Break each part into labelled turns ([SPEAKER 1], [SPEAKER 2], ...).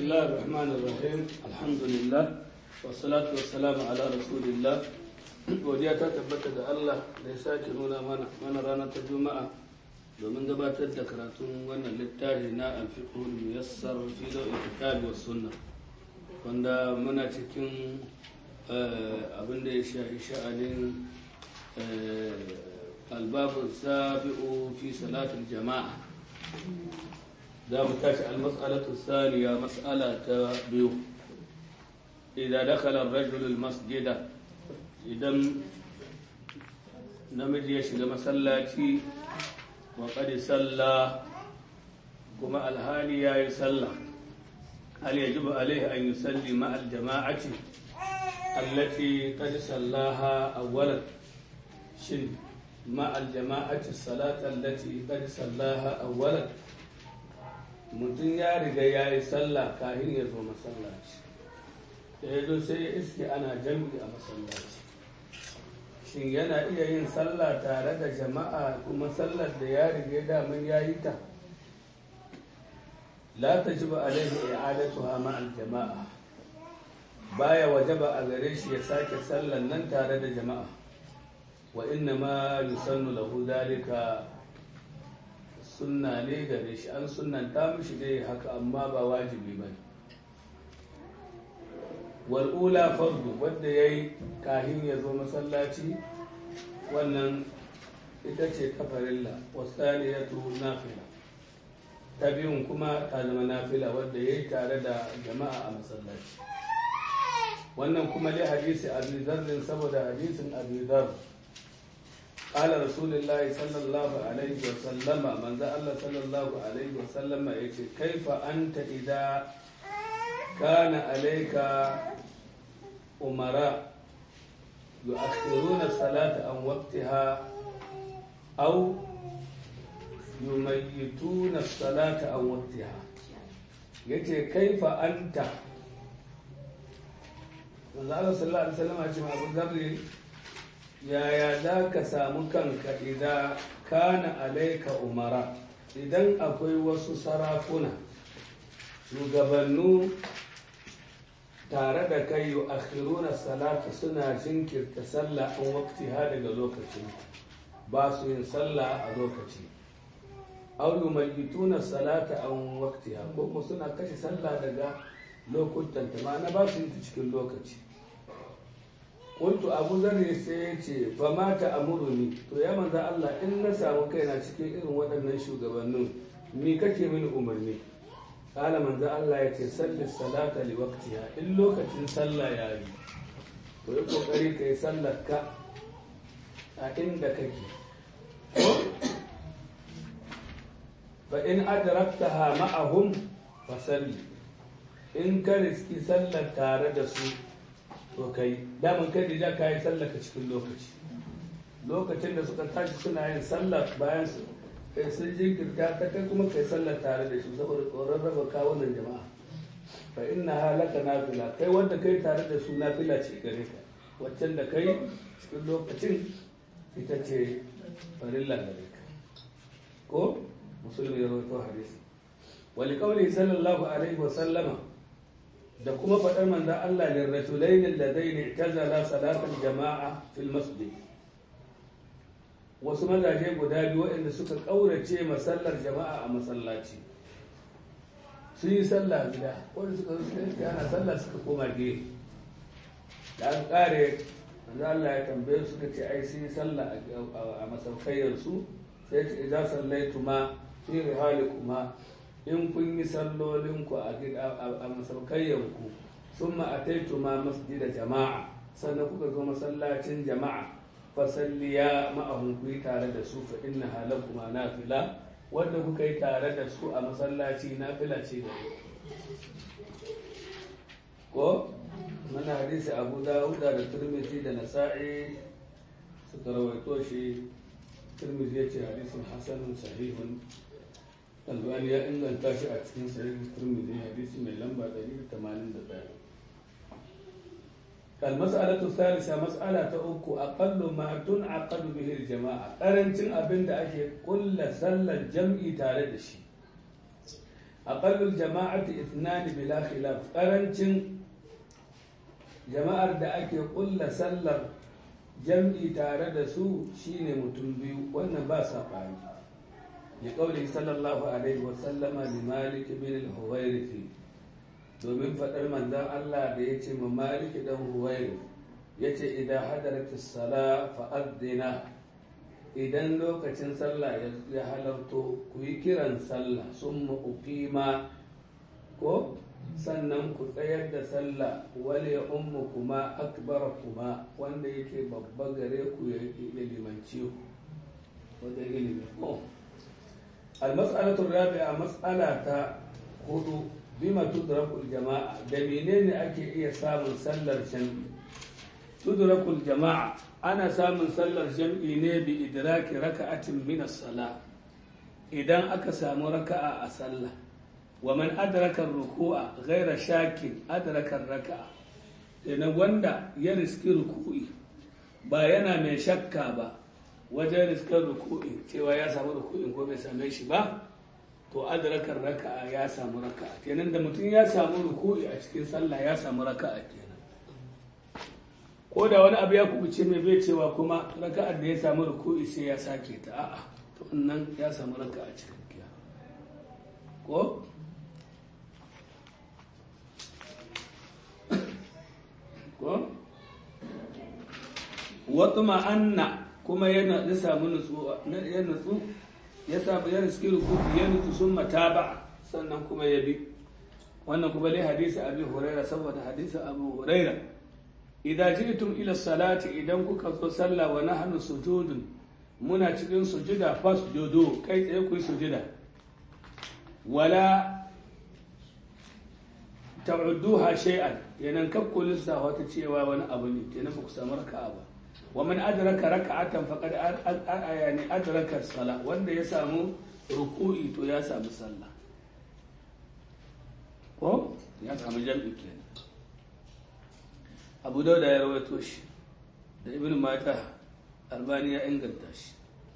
[SPEAKER 1] الله الرحمن الرحيم الحمد لله والصلاة والسلام على رسول الله godiya ta tabbata da Allah da ya sake nuna mana mana ranar ta juma'a domin gabatar da karatun wannan littafi na alfiqhul muyassar fi dawil kitabi was sunna wanda muna cikin abin da ya shafi sha'anin albabu sabi'u fi salatul jama'a za mu tashi almas'alatu saniya mas'ala ta biyu idan dakhala ar-rajulu al-masjida idan namiji ya shiga masallaci wa qad salla kuma alhali yayi salla hal yajibu alaihi an yusalli ma al-jama'ati allati qad sallaha awwalan shin ma al-jama'ati as-salata allati qad sallaha awwalan mutum ya riga ya yi sallah kafin ya zo masallaci da ya zo sai ya iske ana jam'i a masallaci shin yana iya yin sallah tare da jama'a kuma sallar da ya riga daman ya yi ta la ta ji ba alaihi i'adatuha ma'al jama'a baya wajaba a gare shi ya sake sallar nan tare da jama'a wa inna ma yusannu lahu dalika sunna ne gare shi an sunanta mishi dai haka amma ba wajibi ba wal'ula fardu wadda ya yi kahin ya zo masallaci wannan ita ce kafarilla wasani ya tuhu nafila ta biyun kuma ta zama nafila wadda ya yi tare da jama'a a masallaci wannan kuma dai hadisi abu zarrin saboda hadisin abu zarrin قال رسول الله صلى الله عليه وسلم من ذا الله صلى الله عليه وسلم يقول كيف أنت إذا كان عليك أمراء يؤخرون الصلاة عن وقتها أو يميتون الصلاة عن وقتها yace kaifa anta manzo Allah sallallahu alaihi wasallam ya ce Abu Dharr yaya za ka samu kanka idan kana alaika umara idan akwai wasu sarakuna shugabannu tare da kai yi akhiruna salata suna jinkirta sallah an wakti ha daga lokacin ba su yin sallah a lokaci au yumayyituna salata an wakti ha ko kuma suna kashe sallah daga lokutan ta ma na ba su yin cikin lokaci kuntu abu zarri sai ya ce fa mata amuruni to ya manza Allah in na samu kaina cikin irin waɗannan shugabannin mi kake mini umarni kala manza Allah ya ce salli salata li waqtiha in lokacin sallah ya yi to yi kokari ka yi sallar ka a inda kake fa in adraktaha ma'ahum fa salli in ka riski sallar tare da su to kai daman kai da ka yi sallah ka cikin lokaci lokacin da suka tashi suna yin sallah bayan su kai sun jinkirta ta kai kuma kai sallah tare da su saboda tsoron raba kawunan jama'a fa inna halaka nafila kai wanda kai tare da su nafila ce gare ka waccan da kai cikin lokacin ita ce farilla gare ka ko musulmi ya rawaito hadisi wali qawli sallallahu alaihi wa sallama da kuma faɗar manzan Allah ne rasulainin da zai ne tazala salatar jama'a fil masjid wasu mazaje guda biyu waɗanda suka ƙaurace masallar jama'a a masallaci sun yi sallah gida wanda suka zo suka ana sallah suka koma gefe da an ƙare manzan Allah ya tambaye suka ce ai sun yi sallah a masaukayyarsu sai ce idan sallaitu ma fi rihalikuma in kun yi sallolinku a masaukayyanku sun ma'ataitu ma masjida jama'a sannan kuka zo masallacin jama'a fasalliya ma'ahun ku yi tare da su fa inna halakuma nafila wanda kuka yi tare da su a masallaci nafila ce da ko mana hadisi abu dawuda da turmisi da nasa'i suka rawaito shi turmisi ya ce hadisin hasanun sahihun albani ya inganta shi a cikin sahih turmidi hadisi mai lamba 181 المسألة الثالثة مسألة أكو أقل ما تنعقد به الجماعة قرنتين أبن أشي كل سلة جمعي تاردشي aqallul jama'ati ithnan bila khilaf karancin jama'ar da ake kulla sallar jam'i tare da su shine mutum biyu wannan ba saɓani ya ƙauli sallallahu alaihi wasallama li malik bin al-huwairithi domin faɗar manzan Allah da ya ce ma malik dan huwairith ya ce idan hadaratis sala fa'addina idan lokacin sallah ya halarto ku yi kiran sallah sun ma ko sannan ku tsayar da sallah wale ummu kuma akbar kuma wanda yake babba gare ku ya limanci ku wajen ilimi ko almas'alatu rabi'a mas'ala ta hudu bima tudrakul jama'a da menene ake iya samun sallar jam'i tudrakul jama'a ana samun sallar jam'i ne bi idraki raka'atin min as-sala idan aka samu raka'a a sallah wa man adraka ruku'a ghaira shakin adraka raka'a idan wanda ya riski ruku'i ba yana mai shakka ba wajen riskar ruku'i cewa ya samu ruku'in ko bai same shi ba to adrakar raka'a ya samu raka'a kenan da mutum ya samu ruku'i a cikin sallah ya samu raka'a kenan ko da wani abu ya kubuce mai bai cewa kuma raka'ar da ya samu ruku'i sai ya sake ta a'a to nan ya samu raka'a cikakkiya ko ko wata ma'anna kuma yana ya samu nutsuwa ya nutsu ya samu ya riski rukuki ya nutsu sun mataba sannan kuma ya bi wannan kuma dai hadisi abu huraira saboda hadisi abu huraira idan ji'tum ila salati idan kuka zo sallah wa nahnu sujudun muna cikin sujuda fasjudu kai tsaye ku yi sujuda wala ta'udduha shay'an yanan kakku lissa wata cewa wani abu ne kenan ba ku samu raka'a ba wa man adraka raka'atan faqad yani adraka sala wanda ya samu ruku'i to ya samu sallah ko ya samu jam'i kenan Abu Dawud ya rawaito shi da Ibn Majah Albani ya inganta shi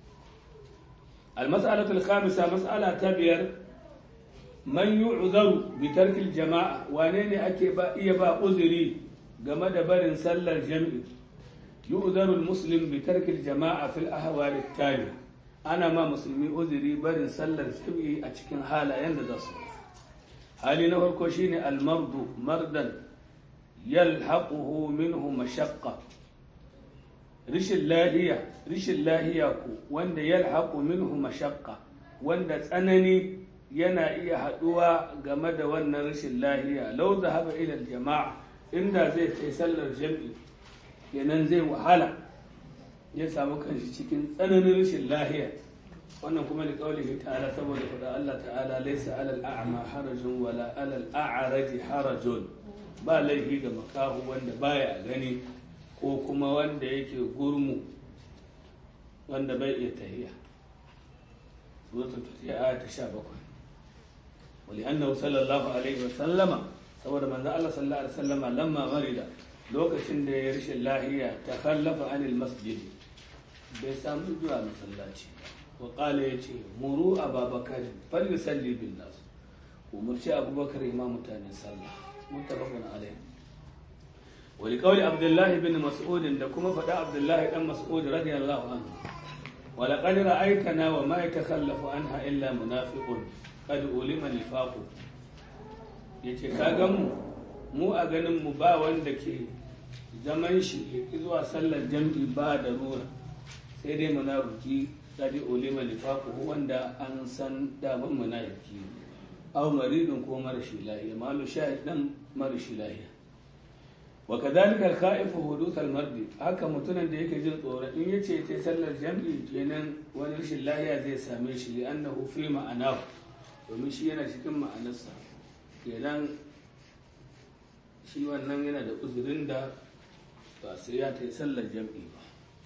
[SPEAKER 1] المسألة الخامسة مسألة تبير man yi uzaru bitarkil jama'a wane ne ake ba iya ba uzuri game da barin sallar jami'i yi uzarul muslim bitarkil jama'a fil ahwali tali ana ma musulmi uzuri barin sallar jami'i a cikin halayen da za su hali na farko shine almardu mardan yalhaquhu minhu mashaqqa rishin lahiya rishin lahiya ku wanda yalhaqu minhu mashaqqa wanda tsanani yana iya haɗuwa game da wannan rashin lahiya lau zahaba ila jama'a inda zai kai sallar jam'i kenan zai wahala ya samu kanshi cikin tsananin rashin lahiya wannan kuma da kaulihi ta'ala saboda faɗa Allah ta'ala laysa alal a'ma harajun wala alal a'raji harajun ba laifi ga makahu wanda baya gani ko kuma wanda yake gurmu wanda bai iya tahiya suratul fatiha aya ta 17 ولأنه صلى الله عليه وسلم saboda manzo Allah sallallahu alaihi wasallam lamma marida lokacin da ya rashin lahiya ta kallafa anil masjid bai samu zuwa masallaci wa qala yace muru ababakar fal yusalli bin nas umurci abubakar imam mutane sallah muttafaqun alaihi wa li qawli abdullah ibn mas'ud da kuma fada abdullah dan mas'ud radiyallahu anhu wa laqad ra'aytana wa ma yatakhallafu anha illa munafiqun kad ulima nifaqu yace ka ga mu mu a ganin mu ba wanda ke zaman shi zuwa sallar jam'i ba da ruwa sai dai munafiki kad ulima nifaqu wanda an san daman munafiki aw maridun ko marashi lahiya malu shahid dan marashi lahiya wa kadhalika al-kha'if huduth al-mardi haka mutumin da yake jin tsoron in yace ce sallar jam'i kenan wani rashin lahiya zai same shi li annahu fi ma'anahu domin shi yana cikin ma'anarsa kenan shi wannan yana da uzurin da ba sai ya ta sallar jam'i ba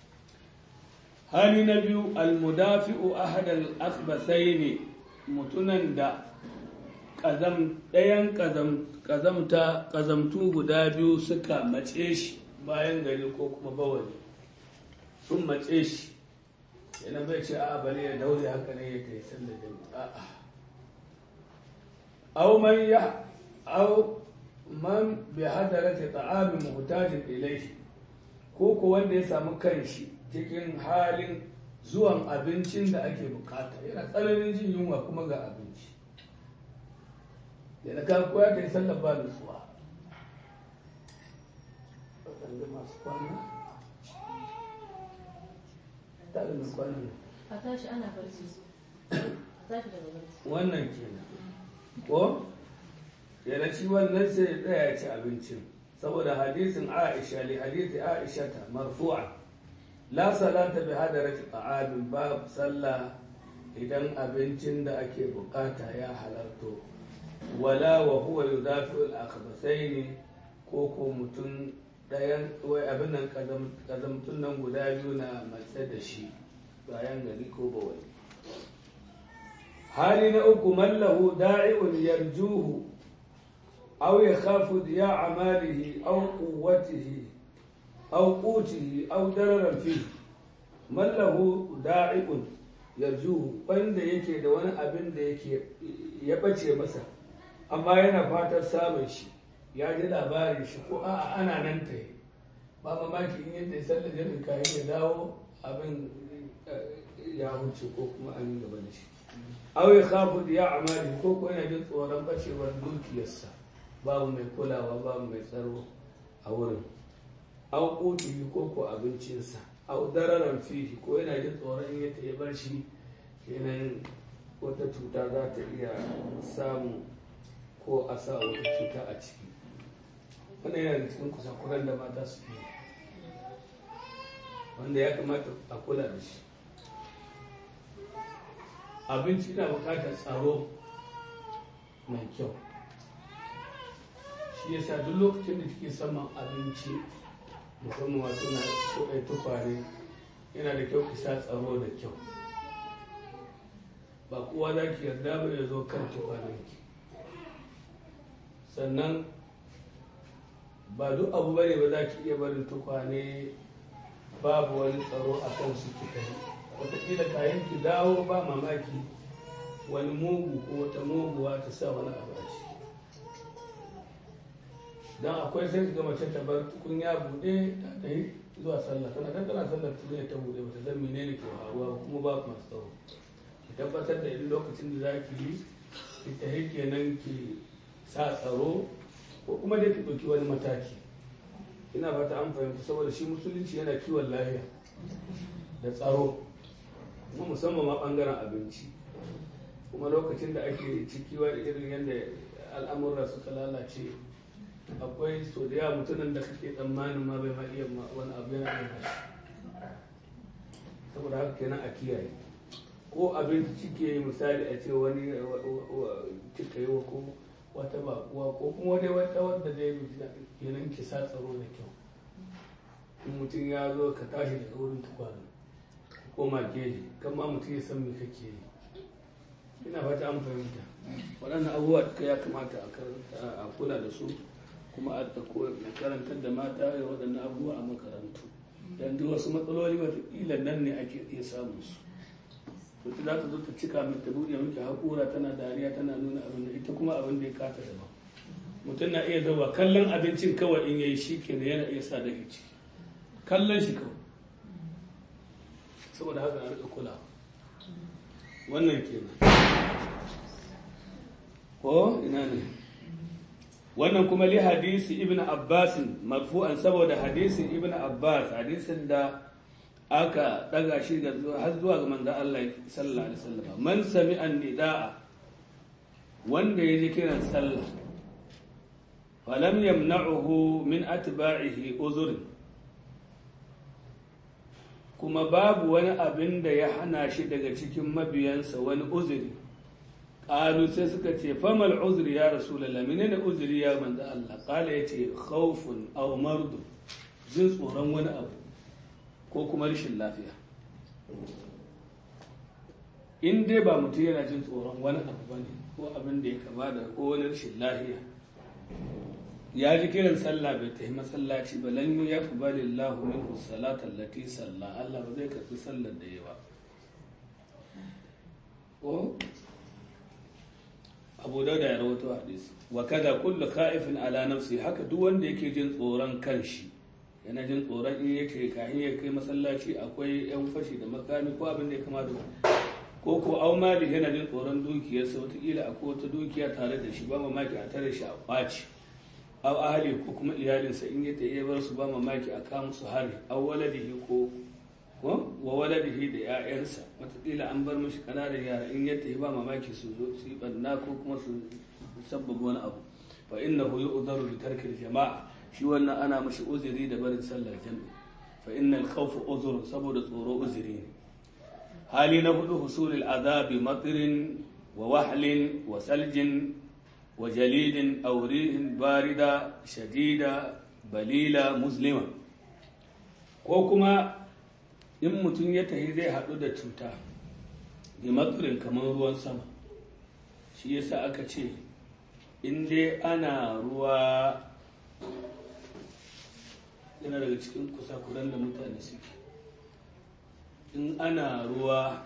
[SPEAKER 1] hali na biyu almudafi'u ahadal akhbasai ne mutunan da ɗayan ƙazamta ƙazamtu guda biyu suka mace shi bayan gari ko kuma bawani sun mace shi yana bai ce a bari ya daure haka ne ya ta yi sallar jam'i a'a aw man ya aw man bi hadarati ta'amin muhtajin ilayhi ko ko wanda ya samu kanshi cikin halin zuwan abincin da ake bukata yana tsananin jin yunwa kuma ga abinci da na kan koya ta yi sallar ba nutsuwa waɗanda masu kwana ta da mai kwana ne
[SPEAKER 2] a tashi ana barci a tashi daga barci
[SPEAKER 1] wannan kenan ko yana ci wannan sai ya tsaya ya ci abincin saboda hadisin aisha li hadisi aisha ta marfu'a la salata bi hadarati ta'amin ba sallah idan abincin da ake bukata ya halarto wala wa huwa yudafi al-akhbasaini ko ko mutum ɗayan wai abin nan kazamtun nan guda biyu na matse da shi bayan gari ko bawai hali na uku mallahu da'i'un yarjuhu aw yakhafu diya'a malihi aw quwwatihi aw qutihi aw dararan fi mallahu da'i'un yarjuhu wanda yake da wani abin da yake ya bace masa amma yana fatan samun shi ya ji labarin shi ko a'a ana nan ta yi ba mamaki in yadda ya sallar jami'in kayan ya dawo abin ya wuce ko kuma an yi gaba da shi aw ya khafu ya amali ko ko yana jin tsoron bacewar dukiyarsa babu mai kulawa babu mai tsaro a wurin aw qutihi ko ko abincinsa aw dararan fihi ko yana jin tsoron in yadda ya bar shi kenan wata cuta za ta iya samu ko a sa wata cuta a ciki wannan yana da cikin kusakuran da mata su yi wanda ya kamata a kula da shi abinci na bukatar tsaro mai kyau shi yasa duk lokacin da kike saman abinci musamman wato na kuɗai tukwane yana da kyau ki sa tsaro da kyau ba kowa za ki yarda ba ya zo kan tukwanenki sannan ba duk abu bane ba za ki iya barin tukwane babu wani tsaro a kan su ki kai wataƙila kayan ki dawo ba mamaki wani mugu ko wata muguwa ta sa wani abu a ciki don akwai sai ga mace ta bar tukunya buɗe ta ɗai zuwa sallah tana kan tana sallar tukunya ta buɗe ba ta san menene ke faruwa kuma ba masu tsaro ki tabbatar da in lokacin da za ki yi ki tafi kenan ki sa tsaro ko kuma dai ki ɗauki wani mataki ina fata an fahimta saboda shi musulunci yana kiwon lafiya da tsaro kuma musamman ma ɓangaren abinci kuma lokacin da ake ciki wani irin yadda al'amurra suka lalace akwai so da yawa mutumin da kake tsammanin ma bai ma iya wani abu yana iya shi saboda haka kenan a kiyaye ko abinci cike misali a ce wani cika yi ko wata bakuwa ko kuma dai wata wadda dai kenan ki sa tsaro da kyau in mutum ya zo ka tashi daga wurin tukwanin koma geji kan ma mutum ya san me kake yi ina fata an fahimta waɗannan abubuwa duka ya kamata a kula da su kuma a karantar da mata da waɗannan abubuwa a makarantu don duk wasu matsaloli wataƙila nan ne ake iya samun su wata za ta zo ta cika mai ta buɗe miki haƙura tana dariya tana nuna abin da ita kuma abin da ya kata daban mutum na iya zauwa kallon abincin kawai in yayi shi kenan yana iya sa da ciki kallon shi kawai saboda haka a rika kula wannan kenan ko ina ne wannan kuma li hadisi ibn abbas marfu'an saboda hadisin ibn abbas hadisin da aka daga shi ga har zuwa ga manzon Allah sallallahu alaihi wasallam man sami'a nidaa wanda ya ji kiran sallah falam yamna'uhu min atba'ihi uzr kuma babu wani abin da ya hana shi daga cikin mabiyansa wani uzuri qalu sai suka ce famal uzri ya rasulullah menene uzuri ya manzo Allah qala yace khawfun aw mardu jin tsoron wani abu ko kuma rashin lafiya in dai ba mutum yana jin tsoron wani abu bane ko abin da ya kama da ko wani rashin lafiya ya ji kiran sallah bai tafi masallaci ba lan ya kubali Allah minhu salata allati salla Allah ba zai karbi sallar da yawa ko abu dauda ya rawato hadisi wa kada kullu khaifin ala nafsi haka duk wanda yake jin tsoron kanshi yana jin tsoron in yake kahin ya kai masallaci akwai yan fashi da makami ko abin da ya kama da ko ko au mali yana jin tsoron dukiyarsa wataƙila akwai wata dukiya tare da shi ba mamaki a tare shi a ɓaci au ahali ko kuma iyalinsa in ya ya bar su ba mamaki a kama su hari au waladihi ko ko wa waladihi da 'ya'yansa wataƙila an bar mashi ƙananan yara in ya tafi ba mamaki su zo su yi ɓanna ko kuma su sabbaba wani abu fa innahu yu'dharu bi tarki jama'a shi wannan ana mashi uzuri da barin sallar jami'i fa innal khawfa uzur saboda tsoro uzuri ne hali na hudu husulul azabi matirin wa wahlin wa saljin wa jalidin aw rihin barida shadida balila muslima ko kuma in mutum ya tahi zai haɗu da cuta bi matirin kamar ruwan sama shi yasa aka ce in dai ana ruwa yana daga cikin kusakuran da mutane suke in ana ruwa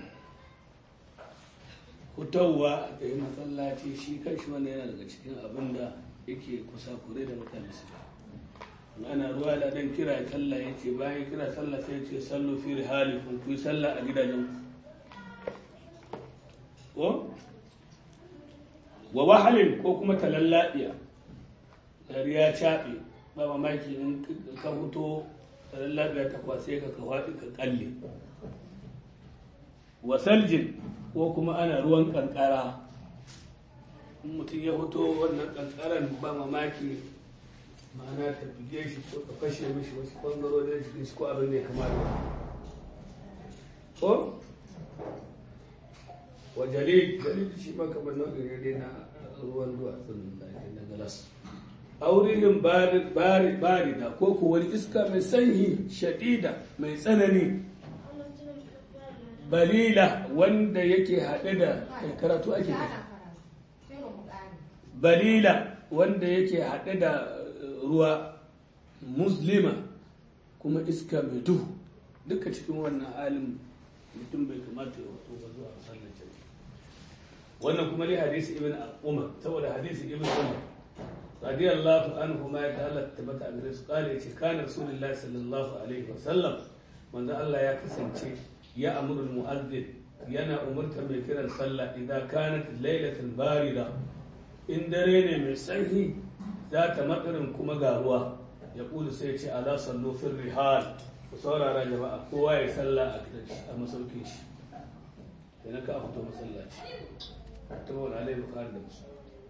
[SPEAKER 1] hutawa da yi matsalaci shi kanshi wanda yana daga cikin abin da yake kusakure da mutane suke in ana ruwa da dan kira sallah ya ce bayan kira sallah sai ce sallu fi rihali kun kuyi sallah a gidajen ko wa wahalin ko kuma talallaɗiya dari ya caɓe ba mamaki in ka fito talallaɗiya ta kwase ka ka faɗi ka ƙalle wa saljin ko kuma ana ruwan ƙanƙara in mutum ya fito wannan ƙanƙaran ba mamaki ma'ana ta buge shi ko ta fashe mishi wasu ɓangarorin jikin shi ko abin da ya kamata ko wa jalid jalid shi ma kamar nau'in ne dai na ruwan duwatsun da ake na galas aurihin barida ko ko wani iska mai sanyi shadida mai tsanani balila wanda yake haɗe da karatu ake balila wanda yake haɗe da ruwa muslima kuma iska mai duhu duka cikin wannan halin mutum bai kamata ya wato ba zuwa sallar jami'a wannan kuma dai hadisi ibn umar saboda hadisi ibn umar radiyallahu anhu ma ya ta'ala tabbata a gare su kale yace kana rasulullahi sallallahu alaihi wasallam manzo Allah ya kasance ya amuru mu'addin yana umurta mai kiran sallah idan kanat lailatul barida in dare ne mai sanyi za ta matsarin kuma ga ruwa ya kulu sai ce ala sallu fil rihal ku saurara jama'a kowa ya sallah a masaukin shi kenan ka fito masallaci تقول عليه البخاري ومسلم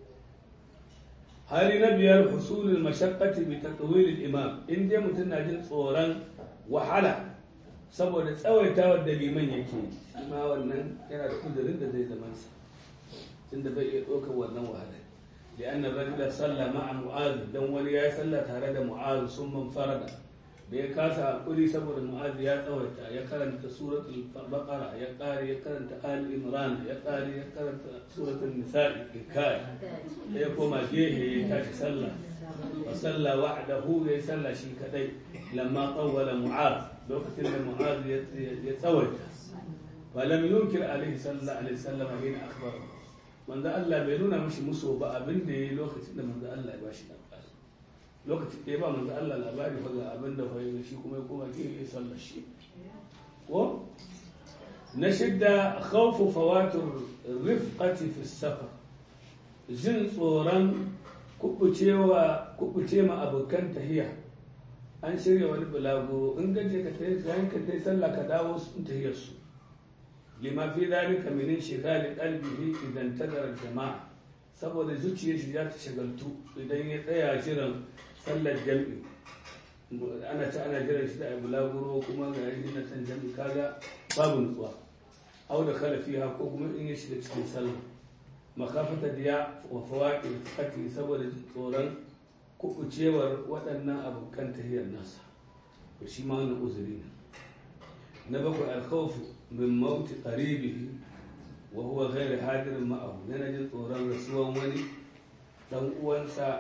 [SPEAKER 1] hali na biyar husulul mashaqqati bi tatwil al-imam in dai mutum na jin tsoron wahala saboda tsawaitawar da liman yake ma wannan yana da kudurin da zai zama sa tunda bai iya ɗaukar wannan wahala لأن الرجل صلى مع معاذ دون ولي صلى تare da معاذ ثم انفرد da ya kasa hakuri saboda mu'azi ya tsawaita ya karanta suratul baqara ya kare ya karanta ali imran ya kare ya karanta suratul nisa'i kai ya koma gehe ya tashi sallah wa salla wahdahu ya salla shi kadai lamma tawwala mu'az lokacin da mu'az ya tsawaita fa lam yunkir alaihi sallallahu alaihi wasallam hina akhbara manzo Allah bai nuna mishi muso ba abin da yayi lokacin da manzo Allah ya bashi labari lokacin da ya ba manzo Allah labari fa ga abin da fa shi kuma ya koma gefe ya sallar shi ko na shidda khawfu fawatur rifqati fi safar jin tsoron kubucewa kubuce ma abokan tahiya an shirya wani bulago in gaje ka tayi sai ka tayi sallah ka dawo sun tahiyar su lima fi dhalika min shighali qalbihi idan tadara jama'a saboda zuciyar shi za ta shagaltu idan ya tsaya jiran sallar jam'i ana ci ana jiran shi da abu laburo kuma ga yi na san jam'i kaga babu nutsuwa au da kala fiha ko kuma in ya shiga cikin sallah makafata diya wa fawaqi fati saboda tsoron kubucewar waɗannan abokan tahiyar nasa to shi ma wannan uzuri ne na bakwai alkhawfu min mauti qaribihi wa huwa ghairu hadirin ma'ahu yana jin tsoron rasuwan wani dan uwansa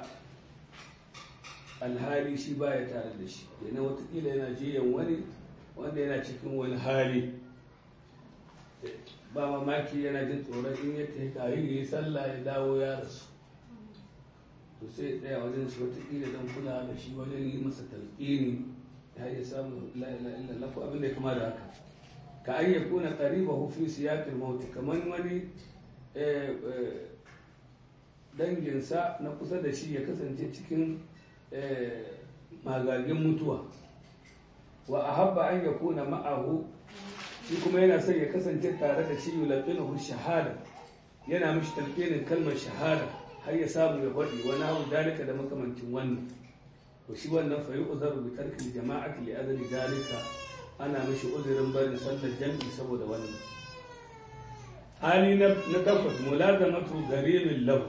[SPEAKER 1] alhali shi baya tare da shi yana watakila yana jiyan wani wanda yana cikin wani hali ba mamaki yana jin tsoron in ya tafi kayi ya yi sallah ya dawo ya rasu to sai ya tsaya wajen shi watakila don kula da shi wajen yi masa talƙini ya iya samun la'ila illa ko abin da ya kama da haka ka an ya kuna ƙariba hufi siyaƙin mauti kamar wani danginsa na kusa da shi ya kasance cikin magagin mutuwa wa a habba an ya kuna ma'ahu shi kuma yana son ya kasance tare da shi yulaƙinuhu shahada yana mishi talƙinin kalmar shahada har ya samu ya faɗi wani hau dalika da makamancin wannan to shi wannan fa yu'zaru bi tarki jama'ati li adli dalika ana mishi uzurin barin sallar jam'i saboda wannan hali na na takwas mulazamatu garimin lahu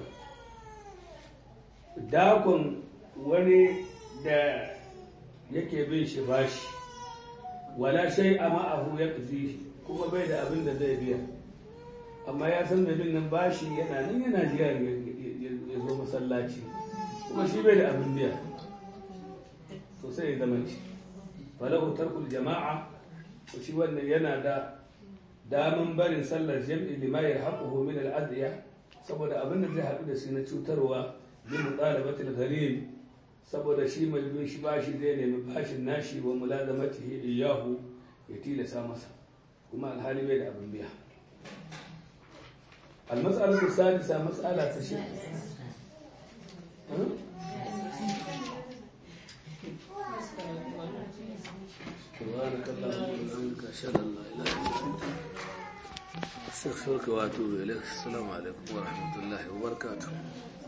[SPEAKER 1] dakon wani da yake bin shi bashi wala shay a ma'ahu ya kuma bai da abin da zai biya amma ya san mai bin nan bashi yana nan yana jiya ya zo masallaci kuma shi bai da abin biya to sai ya zama shi falahu tarkul jama'a to shi wannan yana da daman barin sallar jam'i lima yarhaquhu min al-adhiya saboda abin da zai haɗu da shi na cutarwa bi mutalabatil gharib saboda shi mai bin shi bashi zai nemi bashin nashi wa mulazamatihi iyahu ya tilasa masa kuma alhali bai da abin biya المسألة السادسة مسألة تشيء سبحانك اللهم وبحمدك أشهد أن لا إله إلا أنت أستغفرك وأتوب إليك السلام عليكم ورحمة الله وبركاته